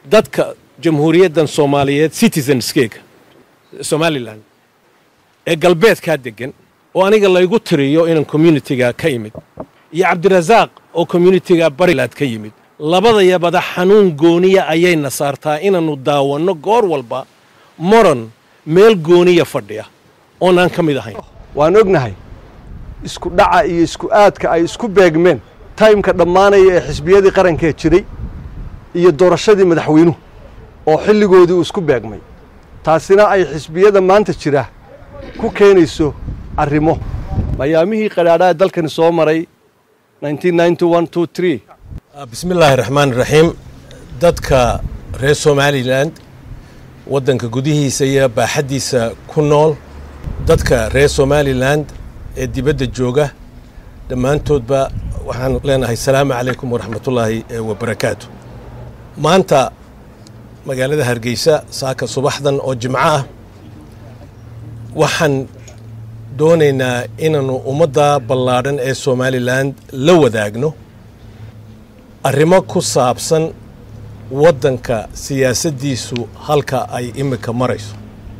dadka jamhuuriyaddan soomaaliyeed citizenskeega somalilan ee galbeedkaa deggan oo aniga laygu tiriyo inaan communitiga ka imid iyo cabdirasaaq oo communitiga barilaad ka yimid labadayabada xanuun gooniya ayayna saartaa inaannu daawanno goor walba moran meel gooniya fadhiya oonaan ka mid ahayn waan ognahay isku dhaca iyo isku aadka ay isku beegmeen taymka dhammaanaya ee xisbiyadii qarankee jiray iyo doorashadii madaxweynuhu oo xilligoodii uu isku beegmay taasina ay xisbiyada maanta jira ku keenayso arrimo mayaamihii qadhaadhaha dalkani soo maray bismi illaahi raxmaan raxiim dadka reer somalilan waddanka gudihiisa iyo baaxaddiisa ku nool dadka reer somalilan ee dibadda jooga dhammaantoodba waxaan leenahay salaamu calaykum waraxmatullaahi wabarakaatu maanta magaalada hargeysa saaka subaxdan oo jimco ah waxaan doonaynaa inaannu ummadda ballaadhan ee somalilan la wadaagno arrimo ku saabsan waddanka siyaasaddiisu halka ay iminka marayso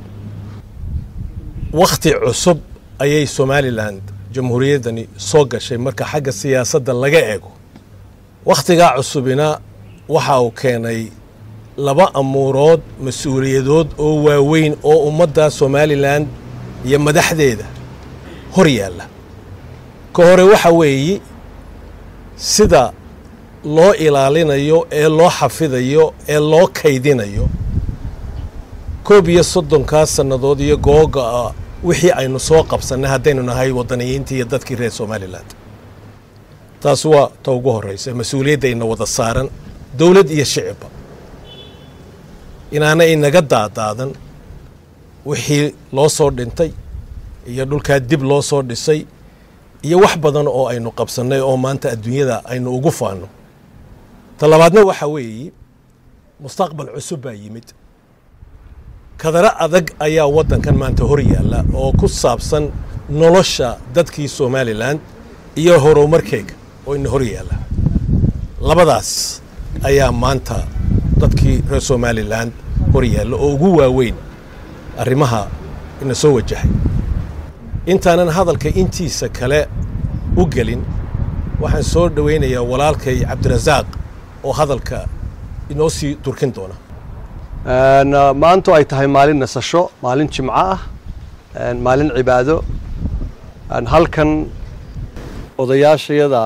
wakhti cusub ayay somalilan jamhuuriyaddani soo gashay marka xagga siyaasadda laga eego wakhtigaa cusubina waxa uu keenay laba amuurood mas-uuliyadood oo waaweyn oo ummadda somalilan iyo madaxdeeda hor yaalla ka hore waxa weeye sida loo ilaalinayo ee loo xafidayo ee loo kaydinayo koob iyo soddonkaa sannadood iyo googa'a wixii aynu soo qabsannay haddaynu nahay waddaniyiintii iyo dadkii reer somalilan taas waa ta ugu horraysa mas-uuliyaddayna wada saaran dowlad iyo shicibba inaana inaga daadaadan wixii loo soo dhintay iyo dhulkaa dib loo soo dhisay iyo wax badan oo aynu qabsannay oo maanta adduunyada aynu ugu faanno ta labaadna waxaa weeye mustaqbal cusub baa yimid kadaro adag ayaa waddankan maanta hor yaalla oo ku saabsan nolosha dadkii somalilan iyo horumarkeega oo ina hor yaalla labadaas ayaa maanta dadkii reer somalilan hor yaalla oo ugu waaweyn arrimaha ina soo wajahay intaanan hadalka intiisa kale u gelin waxaan soo dhowaynayaa walaalkay cabdirasaaq oo hadalka inoo sii durkin doona maantu ay tahay maalin nasasho maalin jimco ah maalin cibaado halkan odayaashayada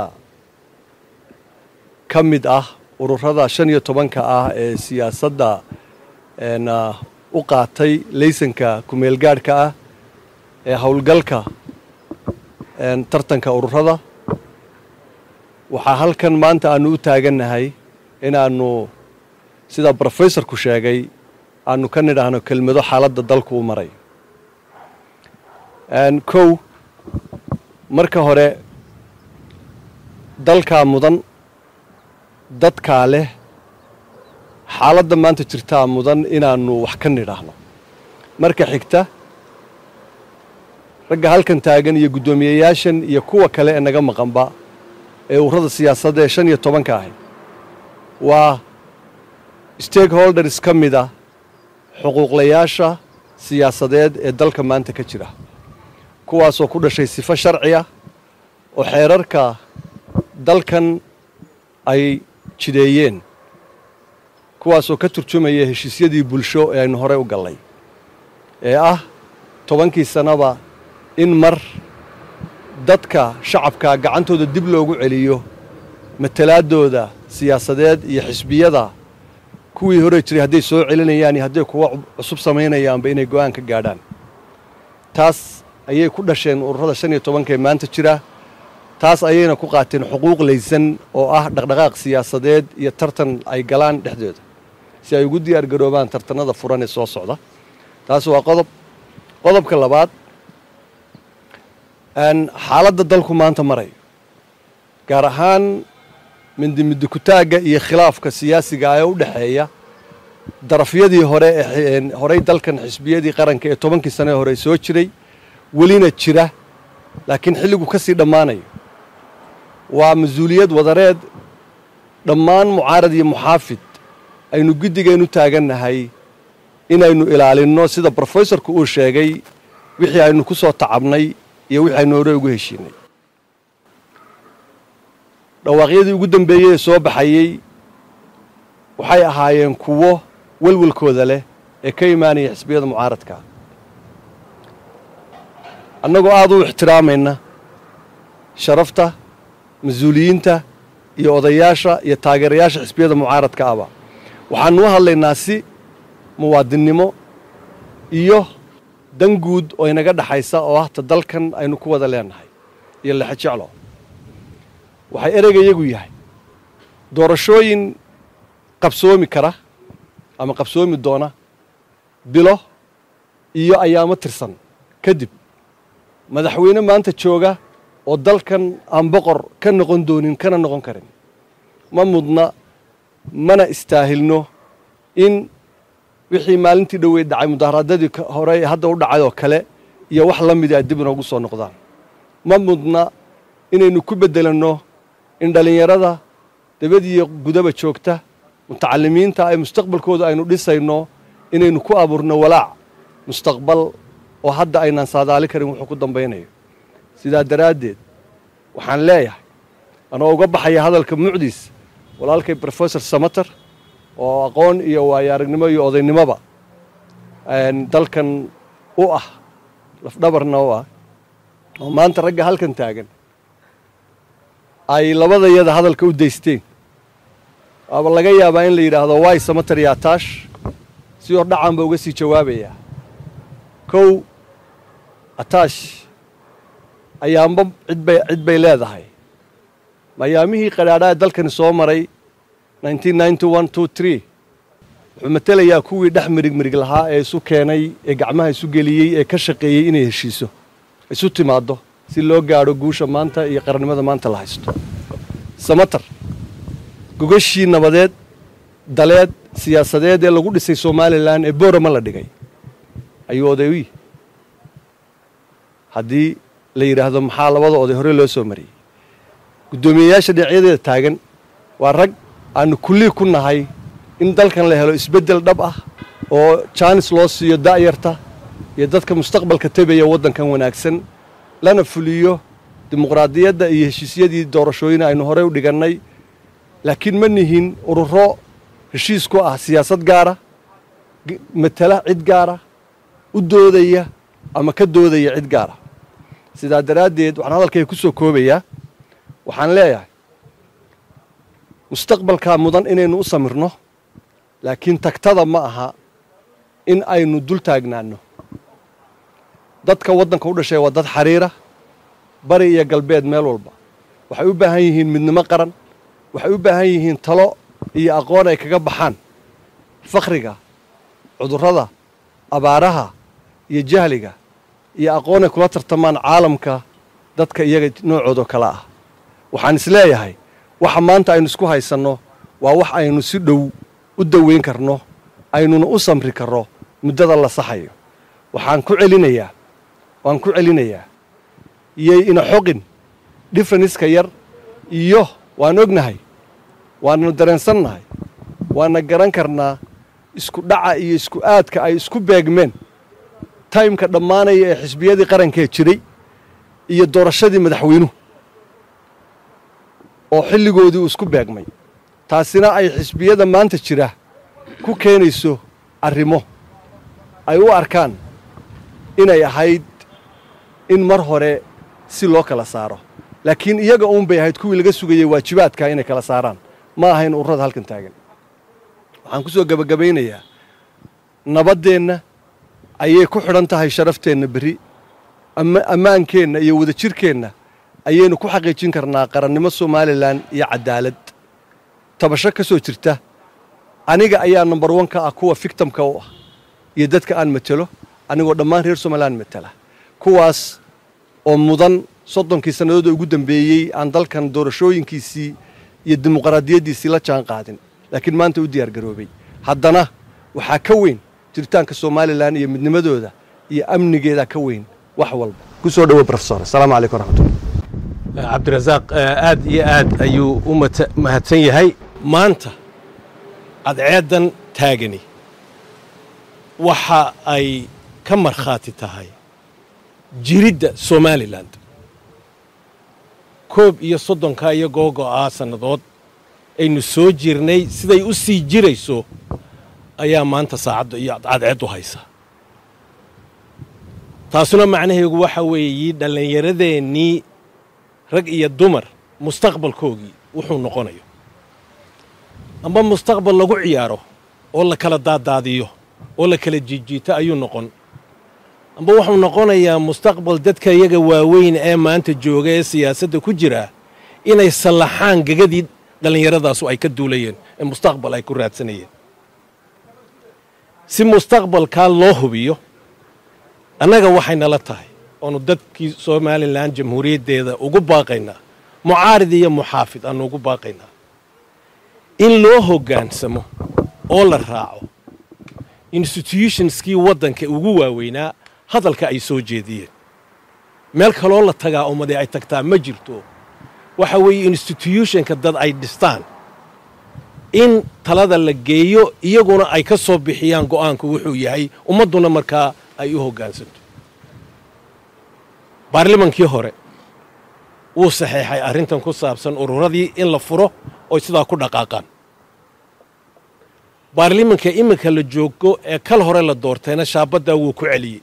ka mid ah ururada shan iyo tobanka ah ee siyaasadda u qaatay laysanka kumeelgaadhka ah ee howlgalka tartanka ururada waxaa halkan maanta aanu u taagannahay inaannu sida brofesorku sheegay aanu ka nidhaahno kelmado xaaladda dalku u maray kow marka hore dalkaa mudan dadkaa leh xaaladda maanta jirtaa mudan inaannu wax ka nidhaahno marka xigta ragga halkan taagan iyo guddoomiyeyaashan iyo kuwa kale ee naga maqanba ee ururada siyaasadda ee shan iyo tobanka ahi waa stakeholders ka mid a xuquuqlayaasha siyaasadeed ee dalka maanta ka jira kuwaasoo ku dhashay sifo sharci ah oo xeerarka dalkan ay jideeyeen kuwaasoo ka turjumaya heshiisyadii bulsho ee aynu horey u gallay ee ah tobankii sannaba in mar dadka shacabka gacantooda dib loogu celiyo matalaadooda siyaasadeed iyo xisbiyada kuwii hore jiray hadday soo celinayaan iyo hadday kuwa cusub samaynayaanba inay go'aan ka gaadhaan taas ayay ku dhasheen ururada shan iyo tobanka ee maanta jira taas ayayna ku qaateen xuquuq laysan oo ah dhaqdhaqaaq siyaasadeed iyo tartan ay galaan dhexdooda si ay ugu diyaar garoobaan tartanada furan ee soo socda taas waa qodob qodobka labaad xaaladda dalku maanta marayo gaar ahaan mindimidikutaagga iyo khilaafka siyaasiga ee u dhexeeya darafyadii hore ee horey dalkan xisbiyadii qaranka ee tobankii sane hore soo jiray welina jira laakiin xilligu ka sii dhammaanayo waa mas-uuliyad wadareed dhammaan mucaarad iyo muxaafid aynu guddigeennu taagannahay inaynu ilaalinno sida brofesorku uu sheegay wixii aynu ku soo tacabnay iyo wixii aynu hore ugu heshiinay dhawaaqyadii ugu dambeeyey ee soo baxayey waxay ahaayeen kuwo welwelkooda leh ee ka imaanaya xisbiyada mucaaradka annagoo aada u ixtiraamayna sharafta mas-uuliyiinta iyo odayaasha iyo taageerayaasha xisbiyada mucaaradka aba waxaanu u hadlaynaa si muwaadinnimo iyo dan guud oo inaga dhexaysa oo hata dalkan aynu ku wada leenahay iyo lexe jeclo waxay ereygayagu yahay doorashooyin qabsoomi kara ama qabsoomi doona bilo iyo ayaamo tirsan kadib madaxweyne maanta jooga oo dalkan aan boqor ka noqon doonin kana noqon karin ma mudna mana istaahilno in wixii maalintii dhoweyd dhacay mudaharaadadii hore hadda u dhacay oo kale iyo wax la mida dib inoogu soo noqdaan ma mudna inaynu ku beddelanno in dhallinyarada dabadiiyo gudaba joogta mutacalimiinta ay mustaqbalkooda aynu dhisayno inaynu ku abuurno walaac mustaqbal oo hadda aynaan saadaali karin wuxuu ku dambaynayo sidaa daraaddeed waxaan leeyahay anoo uga baxaya hadalka mucdiis walaalkay brofesor samater oo aqoon iyo waayo aragnimo iyo odaynimoba dalkan u ah lafdhabarna u ah oo maanta ragga halkan taagan ay labadayada hadalka u daysteen waaba laga yaabaa in la yidhaahdo waay samater iyo ataash si hordhacan ba uga sii jawaabayaa kow ataash ayaanba cidbay cid bay leedahay mayaamihii qadhaadhaa dalkani soo maray wuxuu matelayaa kuwii dhex mirig mirig lahaa ee isu keenay ee gacmaha isu geliyey ee ka shaqeeyey inay heshiiso isu timaaddo si loo gaadho guusha maanta iyo qarannimada maanta la haysto samater gogashii nabadeed daleed siyaasadeed ee lagu dhisay somalilan ee boorama la dhigay ayuu oday u yihi haddii la yidhaahdo maxaa labada oday hore loo soo mariyey guddoomiyeyaasha dhinacyadeeda taagan waa rag aanu kullii ku nahay in dalkan la helo isbeddel dhab ah oo jaanis loo siiyo da'yarta iyo dadka mustaqbalka tebaya waddankan wanaagsan lana fuliyo dimuqraadiyadda iyo heshiisyadii doorashooyin aynu horey u dhigannay laakiin ma nihin ururo heshiis ku ah siyaasad gaara matala cid gaara u doodaya ama ka doodaya cid gaara sidaa daraaddeed waxaan hadalkayga ku soo koobayaa waxaan leeyahay mustaqbalkaa mudan inaynu u samirno laakiin tagtada ma aha in aynu dul taagnaanno dadka waddanka u dhashay waa dad xariira bari iyo galbeed meel walba waxay u baahan yihiin midnimo qaran waxay u baahan yihiin talo iyo aqoon ay kaga baxaan fakhriga cudurrada abaaraha iyo jahliga iyo aqoon ay kula tartamaan caalamka dadka iyaga noocoodoo kale ah waxaan isleeyahay waxa maanta aynu isku haysanno waa wax aynu si dhow u daweyn karno aynuna u samri karro muddada la saxayo waxaan ku celinayaa waan ku celinayaa iyay ina xoqin differenska yar iyo waan ognahay waannu dareensannahay waana garan karnaa isku dhaca iyo isku aadka ay isku beegmeen taymka dhammaanaya ee xisbiyadii qarankee jiray iyo doorashadii madaxweynuhu oo xilligoodii uu isku beegmay taasina ay xisbiyada maanta jira ku keenayso arrimo ay u arkaan inay ahayd in mar hore si loo kala saaro laakiin iyaga uun bay ahayd kuwii laga sugayey waajibaadka inay kala saaraan ma ahayn ururada halkan taagan waxaan ku soo gebagabaynayaa nabaddeenna ayay ku xidhan tahay sharafteenna berri ammaankeenna iyo wadajirkeenna ayaynu ku xaqiijin karnaa qarannimo somalilan iyo cadaalad tabasho ka soo jirta aniga ayaa number one ka ah kuwa fictamka u ah iyo dadka aan matelo anigoo dhammaan reer somalilan matela kuwaas oo mudan soddonkii sannadood ugu dambeeyey aan dalkan doorashooyinkiisii iyo dimuqraadiyaddiisii la jaan qaadin laakiin maanta u diyaar garoobay haddana waxaa ka weyn jiritaanka somalilan iyo midnimadooda iyo amnigeeda ka weyn wax walba ku soo dhowo rofesor asalaamu calaykum waraxmatullah cabdirasaaq aad iyo aad ayuu u mahadsan yahay maanta cadceeddan taagani waxa ay ka markhaati tahay jiridda somalilan koob iyo soddonka iyo googo'aa sannadood aynu soo jirnay siday u sii jirayso ayaa maanta saacadda iyo cadceeddu haysa taasuna macnaheegu waxa weeye dhallinyaradeenii rag iyo dumar mustaqbalkoogii wuxuu noqonayo amba mustaqbal lagu ciyaaro oo la kala daadaadiyo oo la kala jiijiito ayuu noqon amba wuxuu noqonayaa mustaqbal dadka iyaga waaweyn ee maanta jooga ee siyaasadda ku jira inay sallaxaan gegadii dhallinyaradaasu ay ka duulayeen ee mustaqbal ay ku raadsanayeen si mustaqbalkaa loo hubiyo annaga waxay nala tahay oonu dadkii somalilan jamhuuriyaddeeda ugu baaqaynaa mucaarid iyo muxaafid aanu ugu baaqaynaa in loo hoggaansamo oo la raaco institutionskii waddanka ugu waaweynaa hadalka ay soo jeediyeen meel kaloo la tagaa ummadee ay tagtaa ma jirto waxa weeye institutionka dad ay dhistaan in talada la geeyo iyaguna ay ka soo bixiyaan go'aanku wuxuu yahay ummadduna markaa ay u hoggaansanto baarlamankii hore wuu saxeexay arrintan ku saabsan ururadii in la furo oy sidaa ku dhaqaaqaan baarlimanka iminka la joogo ee kal hore la doortayna shaabaddaa wuu ku celiyey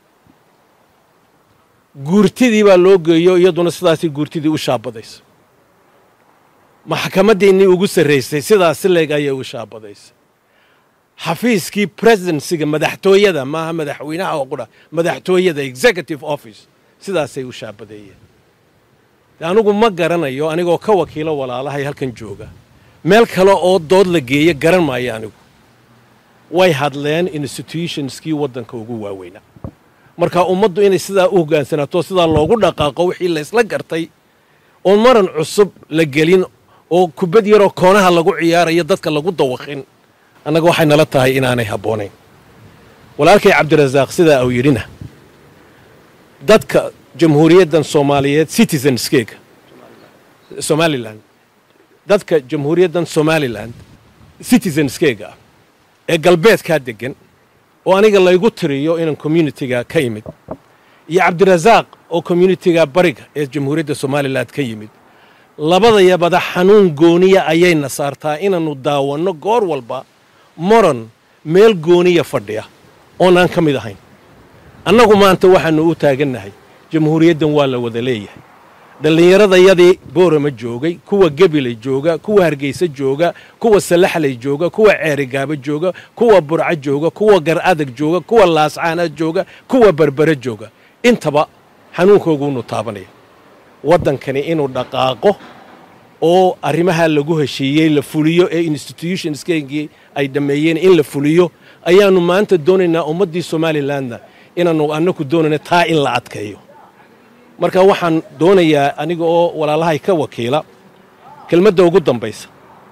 guurtidii baa loo geeyo iyaduna sidaasay guurtidii u shaabadaysa maxkamaddeenii ugu sarraysay sidaasi leeg ayay u shaabadaysay xafiiskii presidensiga madaxtooyada maaha madaxweynaha oo qudha madaxtooyada executive office sidaasay u shaabadeeyeen anugu ma garanayo anigoo ka wakiilo walaalahay halkan jooga meel kale oo dood la geeya garan maayo anigu way hadleen institutionskii waddanka ugu waaweynaa marka ummaddu inay sidaa u hoggaansanaato sidaa loogu dhaqaaqo wixii laysla gartay oon maran cusub la gelin oo kubad yaroo koonaha lagu ciyaarayo dadka lagu dawaqin annaga waxay nala tahay inaanay habboonayn walaalkay cabdirasaaq sidaa uu yidhina dadka jamhuuriyaddan soomaaliyeed citizenskeega somalilan dadka jamhuuriyaddan somalilan citizenskeega ah ee galbeedkaa deggan oo aniga laygu tiriyo inaan communitiga ka yimid iyo cabdirasaaq oo communitiga bariga ee jamhuuriyadda somalilan ka yimid labadayabada xanuun gooniya ayayna saartaa inaannu daawanno goor walba moran meel gooniya fadhiya oonaan ka mid ahayn annagu maanta waxaannu u taagannahay jamhuuriyaddan waa la wada leeyahay dhallinyaradayadii boorama joogay kuwa gebile jooga kuwa hargeysa jooga kuwa salaxley jooga kuwa ceerigaaba jooga kuwa burco jooga kuwa gar adag jooga kuwa laascaana jooga kuwa berbere jooga intaba xanuunkooguunu taabanaya waddankani inuu dhaqaaqo oo arrimaha lagu heshiiyey la fuliyo ee institutionskegii ay dhammeeyeen in la fuliyo ayaannu maanta doonaynaa ummaddii somalilanna inaannu annaku doonayna taa in la adkeeyo marka waxaan doonayaa aniga oo walaalahay ka wakiila kelmadda ugu dambaysa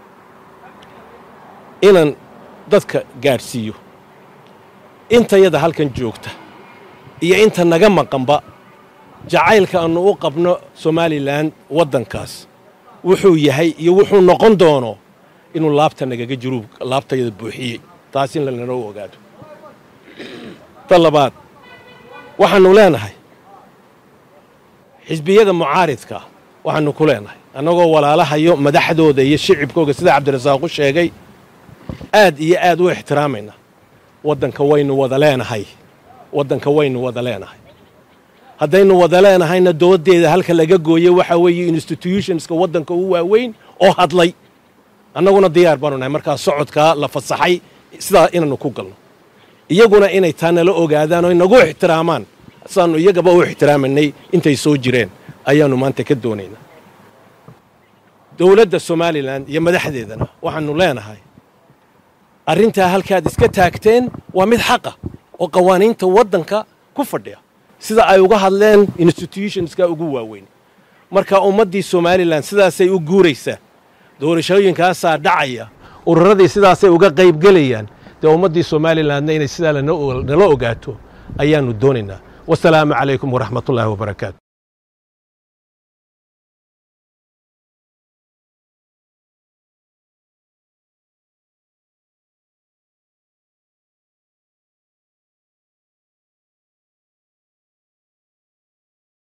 inaan dadka gaadhsiiyo intayada halkan joogta iyo inta naga maqanba jacaylka aannu u qabno somalilan waddankaas wuxuu yahay iyo wuxuu noqon doono inuu laabta nagaga jiru laabtayada buuxiyey taas in lanalo ogaado ta labaad waxaannu leenahay xisbiyada mucaaridka waxaannu ku leenahay annagoo walaalahayo madaxdooda iyo shicibkooga sida cabdirasaaq u sheegay aad iyo aad u ixtiraamayna waddanka waynu wada leenahay waddanka waynu wada leenahay haddaynu wada leenahayna doodeeda halka laga gooye waxa weeye institutionska waddanka u waaweyn oo hadlay annaguna diyaar baanu nahay markaa socodkaa la fasaxay sidaa inaannu ku galno iyaguna inay taa nala ogaadaan oo inagu ixtiraamaan sidaannu iyagaba u ixtiraamanay intay soo jireen ayaannu maanta ka doonaynaa dowladda somalilan iyo madaxdeedana waxaannu leenahay arrintaa halkaad iska taagteen waa mid xaqa oo qawaaniinta waddanka ku fadhiya sida ay uga hadleen institutionska ugu waaweyn marka ummaddii somalilan sidaasay u guuraysaa doorashooyinkaasaa dhacaya ururadii sidaasay uga qaybgelayaan dee ummaddii somalilanna inay sidaa nala ogaato ayaannu doonaynaa wasalaamu calaykum waraxmatullaahi wabarakaatu